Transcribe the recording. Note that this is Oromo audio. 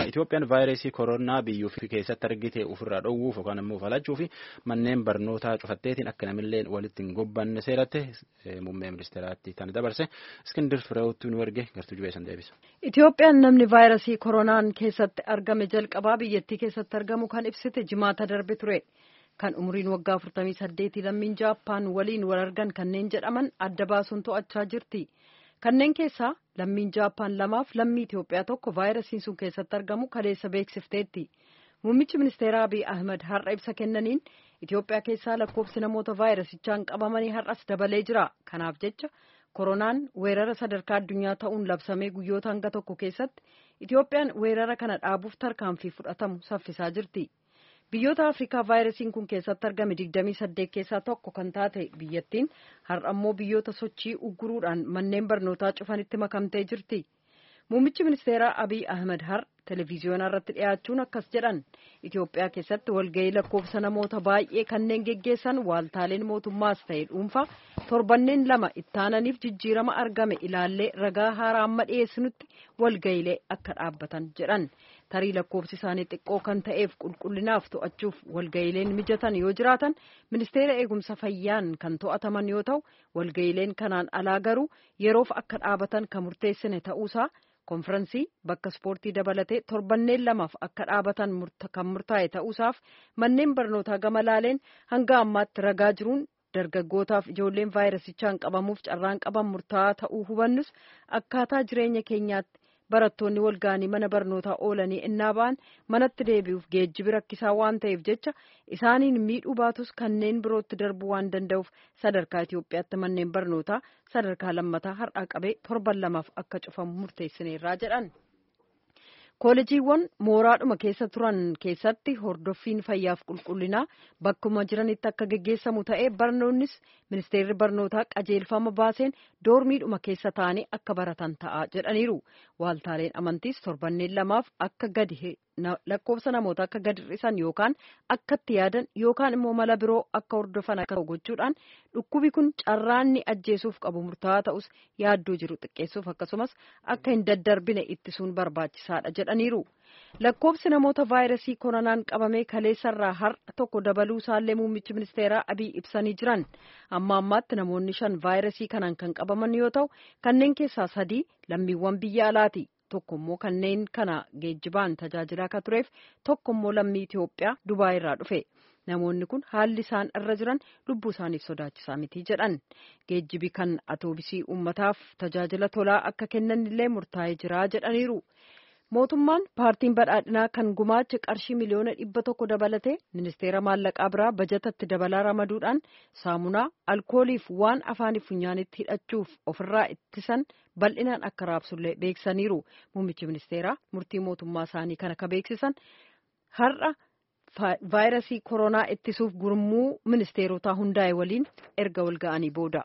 Itoophiyaan vaayirasii koronaa biyyuu fi keessatti argite ofirraa dhowwuuf yookaan immoo falachuu fi manneen barnootaa cufatteetiin akka namillee walitti hin gobbanne seeratti muummee ministeeraatti kan dabarse Iskindir Fireewutti nu erge gartuu jubeessan deebisa. Itoophiyaan namni vaayirasii koronaan keessatti argame jalqabaa biyyattii keessatti argamu kan ibsite jimaata darbe ture. Kan umriin waggaa 48 lammiin Jaappaan waliin wal argan kanneen jedhaman adda baasuun to'achaa jirti. Kanneen keessaa lammiin Jaappaan lamaaf lammii Itoophiyaa tokko vaayirasiin sun keessatti argamu kaleessa beeksifteetti. Muummichi ministeeraa Abiy Ahmed har'a ibsa kennaniin Itoophiyaa keessaa lakkoofsi namoota vaayirasichaan qabamanii har'as dabalee jira. Kanaaf jecha koronaan weerara sadarkaa addunyaa ta'uun labsamee guyyoota hanga tokko keessatti Itoophiyaan weerara kana dhaabuuf tarkaanfii fudhatamu saffisaa jirti. Biyyoota Afrikaa vaayirasiin kun keessatti argame 28 keessaa tokko kan taate biyyattiin har'a immoo biyyoota sochii ugguruudhaan manneen barnootaa cufanitti makamtee jirti. Muummichi ministeeraa Abiy Ahmed har'a televiziyoonaa irratti dhiyaachuun akkas jedhan Itoophiyaa keessatti walgahii lakkoofsa namoota baay'ee kanneen geggeessan waaltaaleen mootummaas ta'e dhuunfaa torbanneen lama ittaananiif jijjiirama argame ilaallee ragaa haaraa amma dhiyeessinutti walgahiilee akka dhaabbatan jedhan. tarii lakkoofsi isaanii xiqqoo kan ta'eef qulqullinaaf to'achuuf walga'iileen mijatan yoo jiraatan ministeera eegumsa fayyaan kan to'ataman yoo ta'u walga'iileen kanaan alaa garuu yeroof akka dhaabatan kan murteessine ta'uusaa konfiraansii bakka ispoortii dabalatee torbanneen lamaaf akka dhaabatan kan murtaa'e ta'uusaaf manneen barnootaa gama laaleen hanga ammaatti ragaa jiruun dargaggootaaf ijoolleen vaayirasichaan qabamuuf carraan qaban murtaa'aa ta'uu hubannus akkaataa jireenya keenyaatti. barattoonni walga'anii mana barnootaa oolanii innaa ba'an manatti deebi'uuf geejjibi rakkisaa waan ta'eef jecha isaaniin miidhuu baatus kanneen birootti darbuu waan danda'uuf sadarkaa Itoophiyaatti manneen barnootaa sadarkaa lammataa har'aa qabee torban lamaaf akka cufamu murteessineerraa jedhan. Koolejiiwwan mooraadhuma keessa turan keessatti hordoffiin fayyaaf qulqullinaa bakkuma jiranitti akka geggeessamu ta'ee barnoonnis ministeerri barnootaa qajeelfama baaseen doormiidhuma keessa taa'anii akka baratan ta'a jedhaniiru. Waaltaaleen amantiis torbanneen lamaaf akka gadi lakkoofsa namoota akka gadi hir'isan yookaan akkatti yaadan yookaan immoo mala biroo akka hordofan akka gochuudhaan dhukkubi kun carraanni ajjeesuuf qabu murtaa'aa ta'us yaaddoo jiru xiqqeessuuf akkasumas akka hin daddarbine ittisuun barbaachisaadha jedhaniiru. Lakkoofsi namoota vaayirasii koronaan qabamee kaleessarraa har'a tokko dabaluu isaallee muummichi ministeeraa Abiy ibsanii jiran. Amma ammaatti namoonni shan vaayirasii kanaan kan qabaman yoo ta'u kanneen keessaa sadii lammiiwwan biyya alaati. Tokko immoo kanneen kana geejjibaan tajaajilaa akka tureef tokko immoo lammii Itoophiyaa Dubaay irraa dhufe. Namoonni kun haalli isaan irra jiran lubbuu isaaniif sodaachisaa miti jedhan. Geejjibi kan atoobisii uummataaf tajaajila tolaa akka kennan illee murtaa'ee jira jedhaniiru. Mootummaan paartiin badhaadhinaa kan gumaacha qarshii miliyoona dhibba tokko dabalatee ministeera maallaqaa biraa bajatatti dabalaa ramaduudhaan saamunaa alkooliif waan afaaniif funyaanitti hidhachuuf ofirraa ittisan bal'inaan akka raabsullee beeksaniiru. Muummichi ministeeraa murtii mootummaa isaanii kana ka beeksisan har'a vaayirasii koronaa ittisuuf gurmuu ministeerotaa hundaa'e waliin erga wal ga'anii booda.